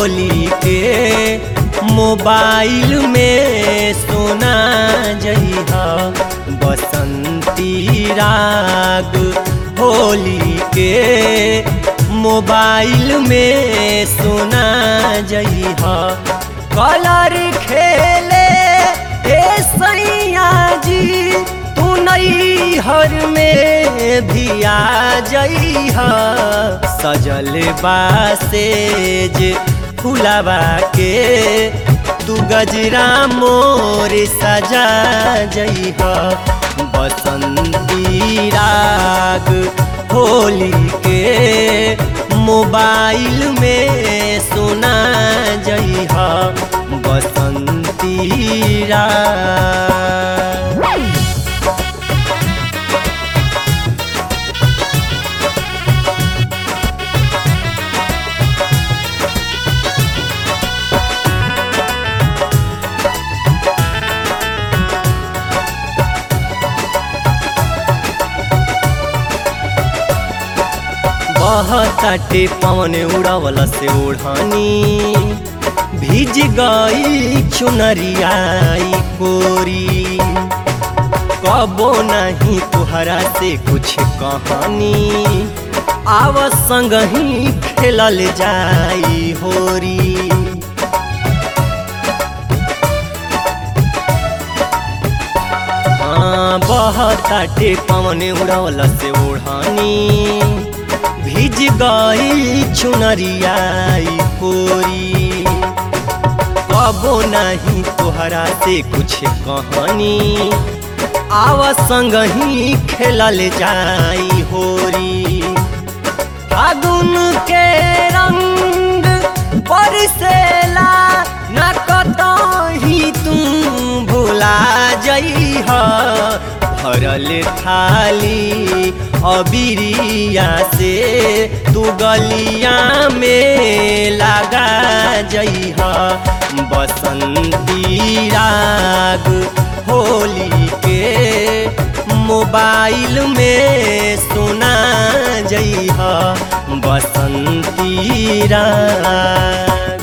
होली के मोबाइल में सुना जइहा बसंती राग होली के मोबाइल में सुना जइहा कलर खेले ए सैया जी तू नई हर में भी आ जइहा सजल बासेज फुलावा के तू गजरा मोर सजा जइहा बसंती राग होली के मोबाइल में सुना जइहा बसंती राग बहताटे पवन उड़ावला से ओढ़ानी भीज गई चुनरियाई कोरी कबो नहीं तुहरा से कुछ कहानी आव संग ही खेलल जाई होरी हाँ बहताटे पवन उड़ावला से ओढ़ानी भीज गई चुनरियाई कोरी कबो नहीं तोहरा से कुछ कहानी आव संग ही खेलल जाई होरी फागुन के रंग बरसेला न कतही तू भुला जइह भरल थाली अबिरिया से तू गलिया में लगा जइह बसंती राग होली के मोबाइल में सुना जइह बसंती राग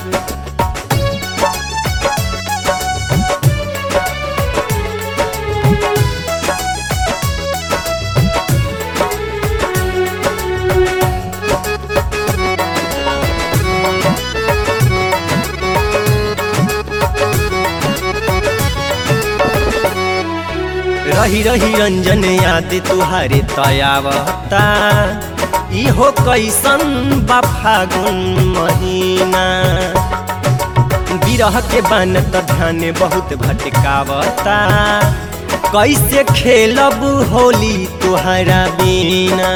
रही रही रंजन याद तुहारे तयावता इहो कैसन बा फागुन महीना बिरह के बान त ध्यान बहुत भटकावता कैसे खेलब होली तुहरा बिना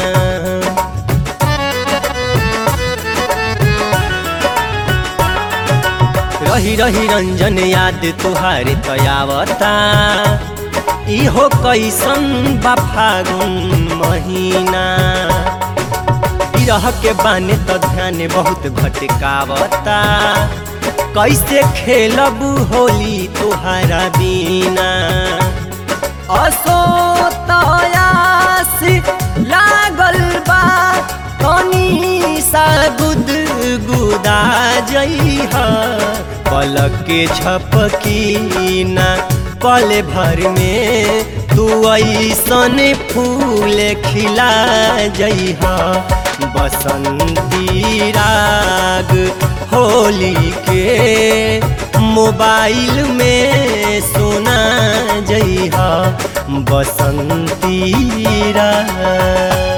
रही रही रंजन याद तुहारे तयावता इहो कैसन बा फागुन महीना बिरह के बाने त ध्यान बहुत भटकावता कैसे खेलब होली तुहरा बिना असो तयास लागल बा तनी सा गुद गुदा जइहा पलक के झपकी ना पल भर में तू ऐसन फूल खिला जइहा बसंती राग होली के मोबाइल में सुना जइहा बसंती राग